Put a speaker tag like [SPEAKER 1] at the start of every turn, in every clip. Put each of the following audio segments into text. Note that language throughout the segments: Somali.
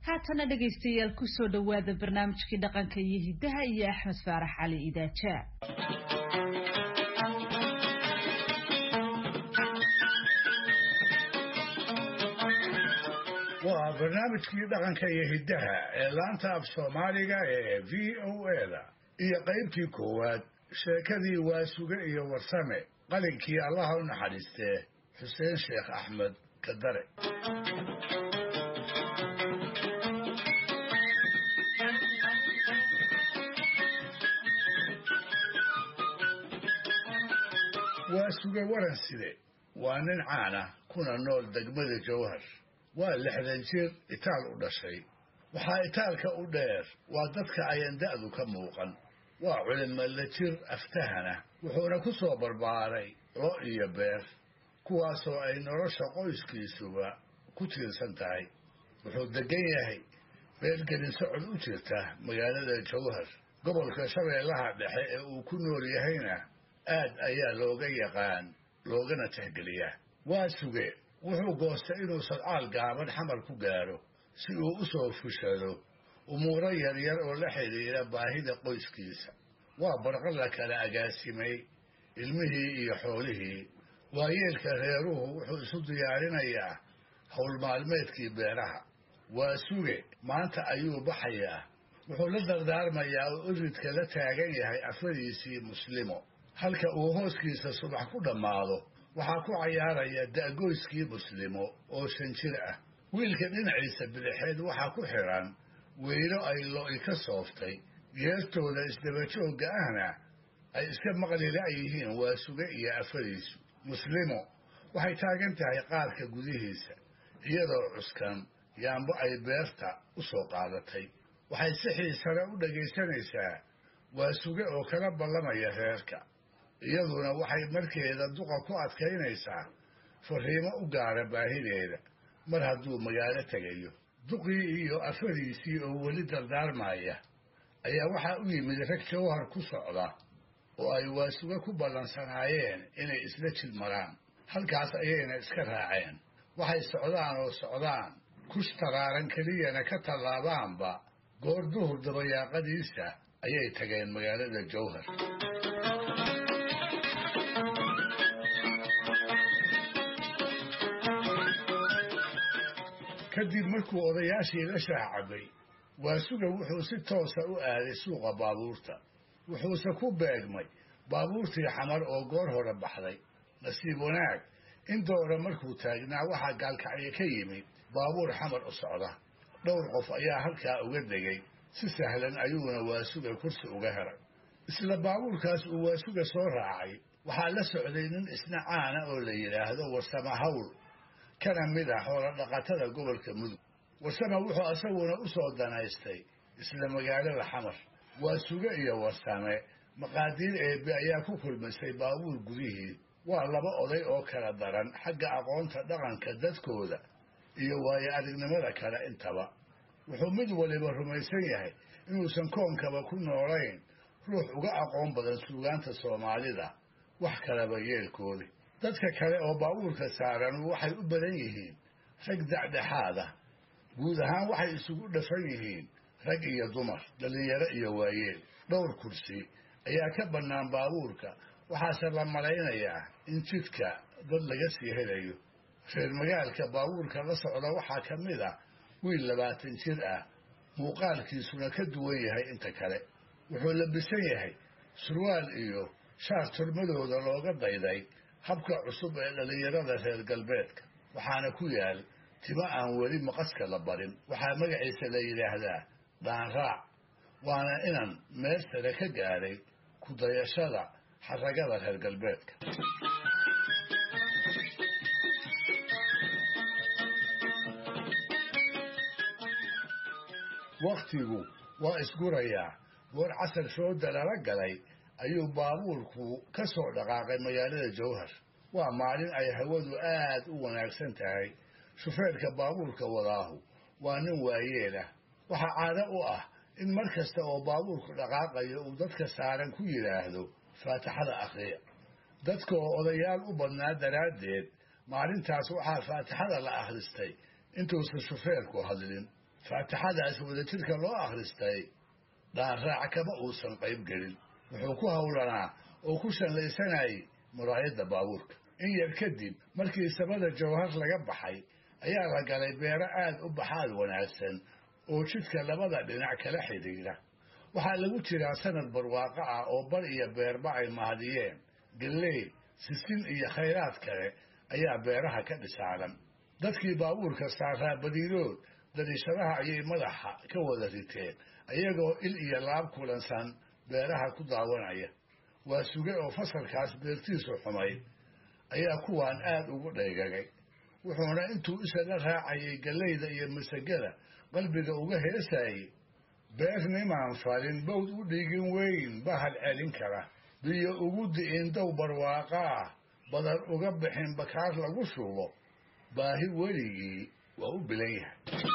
[SPEAKER 1] haatana dhegaystayaal kusoo dhowaada barnaamijkii dhaqanka iyo hiddaha iyo axmed faarax cali idaaja
[SPEAKER 2] waa barnaamijkii dhaqanka iyo hiddaha ee laanta af soomaaliga ee v o eda iyo qaybtii koowaad sheekadii waasuge iyo warsame qalinkii allaha u naxariistee xuseen sheekh axmed kadare waasuge waranside waa nin caana kuna nool degmada jawhar waa lixdan jir itaal u dhashay waxaa itaalka u dheer waa dadka ayan da'du ka muuqan waa culimalla jir aftahana wuxuuna ku soo barbaaray lo iyo beer kuwaasoo ay nolosha qoyskiisuba ku tiirsan tahay wuxuu deggan yahay beelgelin socod u jirta magaalada jawhar gobolka shabeellaha dhexe ee uu ku nool yahayna aad ayaa looga yaqaan loogana tixgeliyaa waa suge wuxuu goostay inuu sadcaal gaaban xamar ku gaadho si uu u soo fushado umuuro yaryar oo la xidhiidha baahida qoyskiisa waa barqa la kala agaasimay ilmihii iyo xoolihii waayeelka reeruhu wuxuu isu diyaarinayaa howl maalmeedkii beeraha waa suge maanta ayuu baxayaa wuxuu la dardaarmayaa oo iridka la taagan yahay afadiisii muslimo halka uu hooskiisa subax ku dhammaado waxaa ku cayaaraya da'goyskii muslimo oo shan jir ah wiilka dhinaciisa bidixeed waxaa ku xidhan weylo ay lo'i ka sooftay geertooda isdabajoogga ahna ay iska maqli la'yihiin waa suge iyo afadiisu muslimo waxay taagan tahay qaarka gudihiisa iyadoo cuskan yaambo ay beerta u soo qaadatay waxay si xiisale u dhegaysanaysaa waa suge oo kala ballamaya reerka iyaduna waxay markeeda duqa ku adkaynaysaa fariimo u gaara baahideeda mar hadduu magaalo tegayo duqii iyo afadiisii oo weli dardaarmaya ayaa waxaa u yimid rag jawhar ku socda oo ay waasuge ku ballansanaayeen inay isla jid maraan halkaas ayayna iska raaceen waxay socdaan oo socdaan kush taraaran keliyana ka tallaabaanba goor duhur dabayaaqadiisa ayay tageen magaalada jawhar kadib markuu odayaashii la shaah cabbay waasuga wuxuu si toosa u aaday suuqa baabuurta wuxuuse ku beegmay baabuurtii xamar oo goor hore baxday nasiib wanaag in doora markuu taagnaa waxaa gaalkacyo ka yimid baabuur xamar u socda dhowr qof ayaa halkaa uga degay si sahlan ayuuna waasuga kursi uga helay isla baabuurkaas uu waasuga soo raacay waxaa la socday nin isna caana oo la yidhaahdo warsama hawl kana mid ah xoola dhaqatada gobolka mudug warsama wuxuu asaguna u soo danaystay isla magaalada xamar waasuge iyo warsame maqaadiir eebbe ayaa ku kulmisay baabuur gudihii waa laba oday oo kala daran xagga aqoonta dhaqanka dadkooda iyo waayo aragnimada kale intaba wuxuu mid waliba rumaysan yahay inuusan koonkaba ku noolayn ruux uga aqoon badan suugaanta soomaalida wax kalaba yeelkoodi dadka kale oo baabuurka saaran waxay u badan yihiin rag dacdhexaada guud ahaan waxay isugu dhafan yihiin rag iyo dumar dhallinyaro iyo waayeel dhowr kursi ayaa ka bannaan baabuurka waxaase la malaynayaa in jidka dad laga sii helayo reer magaalka baabuurka la socda waxaa ka mid ah wiil labaatan jir ah muuqaalkiisuna ka duwan yahay inta kale wuxuu labisan yahay surwaal iyo shaar turmadooda looga dayday habka cusub ee dhallinyarada reer galbeedka waxaana ku yaal timo aan weli maqaska la barin waxaa magaciisa la yidhaahdaa dhaanraac waana inan meel sare ka gaadhay ku dayashada xaragada reer galbeedka wakhtigu waa isgurayaa goor casar shooda lala galay ayuu baabuurku ka soo dhaqaaqay magaalada jawhar waa maalin ay hawadu aad u wanaagsan tahay shufeerka baabuurka wadaahu waa nin waayeelah waxaa caado u ah in mar kasta oo baabuurku dhaqaaqayo uu dadka saaran ku yidhaahdo faatixada akhriya dadka oo odayaal u badnaa daraaddeed maalintaas waxaa faatixada la akhristay intuusan shufeerku hadlin faatixadaas wadajirka loo akhristay dhaarraac kama uusan qayb gelin wuxuu ku howlanaa oo ku shallaysanayay muraayadda baabuurka in yar kadib markii samada jawhar laga baxay ayaa la galay beero aad u baxaad wanaagsan oo jidka labada dhinac kala xidhiidha waxaa lagu jiraa sanad barwaaqo ah oo bar iyo beerba ay mahadiyeen galley sisin iyo khayraad kale ayaa beeraha ka dhisaaran dadkii baabuurka saaraa badiilood dariishadaha ayay madaxa ka wada riteen ayagoo il iyo laab kulansan beeraha ku daawanaya waa suge oo fasalkaas beertiisu xumay ayaa kuwaan aad ugu dhaygagay wuxuuna intuu isaga raacayay gallayda iyo masagada qalbiga uga heesayay beer nimaan falin bawd u dhigin weyn bahal celin kara biyo ugu di'in dow barwaaqa ah badan uga bixin bakaar lagu shubo baahi weligii waa u bilan yahay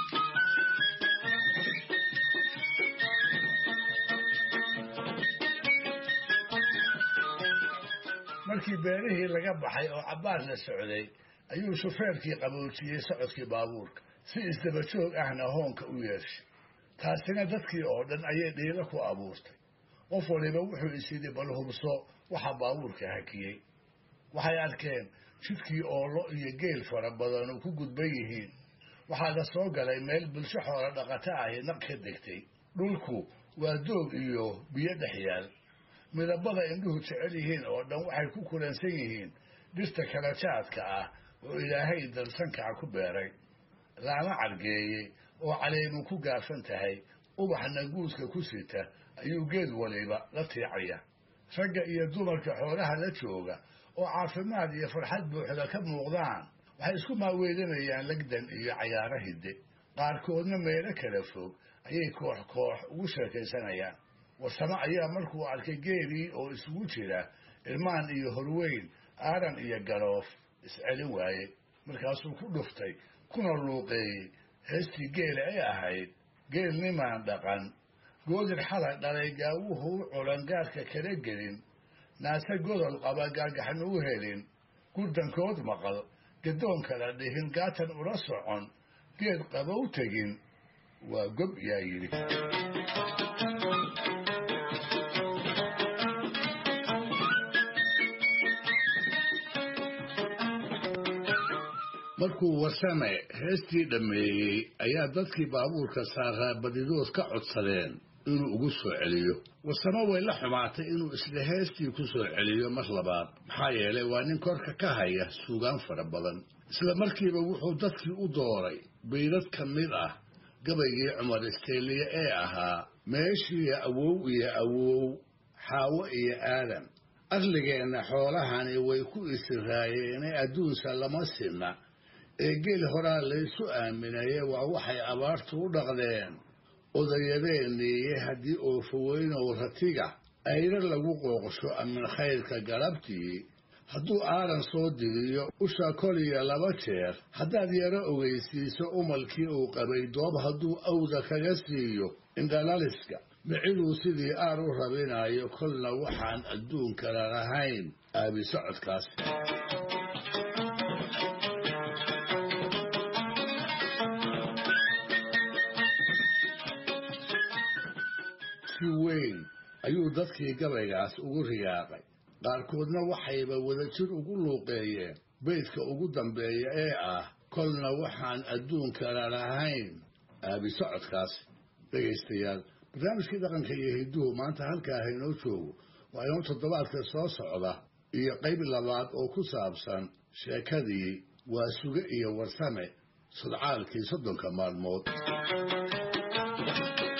[SPEAKER 2] markii beerihii laga baxay oo cabbaar la socday ayuu shufeerkii qaboojiyey socodkii baabuurka si isdabajoog ahna hoonka u yeeshay taasina dadkii oo dhan ayay dhiilo ku abuurtay qof waliba wuxuu isyidhi bal hubso waxa baabuurka hakiyey waxay arkeen jidkii oolo iyo geel fara badanu ku gudban yihiin waxaa la soo galay meel bulsho xoola dhaqato ahi naq ka degtay dhulku waa doog iyo biyo dhex yaal midabada indhuhu jecel yihiin oo dhan waxay ku kulansan yihiin dhirta kala jaadka ah oo ilaahay dalsankaca ku beeray laama cargeeyey oo caleemu ku gaafan tahay ubaxna guudka ku sita ayuu geed waliba la tiicaya ragga iyo dumarka xoolaha la jooga oo caafimaad iyo farxad buuxda ka muuqdaan waxay isku maaweedanayaan legdan iyo cayaaro hidde qaarkoodna meelo kala fog ayay koox koox ugu sheekaysanayaan warsamo ayaa markuu arkay geelii oo isugu jira irmaan iyo horweyn aaran iyo galoof iscelin waaye markaasuu ku dhuftay kuna luuqeeyey heestii geela ay ahayd geel nimaan dhaqan goodir xalay dhalay gaawuhu u culan gaadhka kala gelin naase godol qaba gaagaxna u helin gurdankood maqal gadoon kala dhihin gaatan ula socon geed qabow tegin waa gob yaa yidhi markuu warsame heestii dhammeeyey ayaa dadkii baabuurka saaraa badidood ka codsadeen inuu ugu soo celiyo warsamo way la xumaatay inuu isla heestii ku soo celiyo mar labaad maxaa yeelay waa nin korka ka haya suugaan fara badan isla markiiba wuxuu dadkii u dooray baydad ka mid ah gabaygii cumar isteeliye ee ahaa meeshiiyo awow iyo awow xaawo iyo aadan arligeenna xoolahani way ku isiraayeene adduunsa lama sinna ee geel horaa laysu aaminaye waa waxay abaartu u dhaqdeen odayadeeniiye haddii oofaweynow ratiga ayra lagu qooqsho amin khayrka galabtii hadduu aaran soo diriyo usha koliya laba jeer haddaad yaro ogeysiiso umalkii uu qabay doob hadduu awda kaga siiyo indhalaliska miciduu sidii aar u rabinayo kolna waxaan adduunkala lahayn aabi socodkaas si weyn ayuu dadkii gabaygaas ugu riyaaqay qaarkoodna waxayba wadajir ugu luuqeeyeen beydka ugu dambeeya ee ah kolna waxaan adduunkala lahayn aabi socodkaas dhegaystayaal barnaamijkii dhaqanka iyo hidduhu maanta halkaa haynoo joogo waa inoo toddobaadka soo socda iyo qayb labaad oo ku saabsan sheekadii waa suge iyo warsame sodcaalkii soddonka maalmood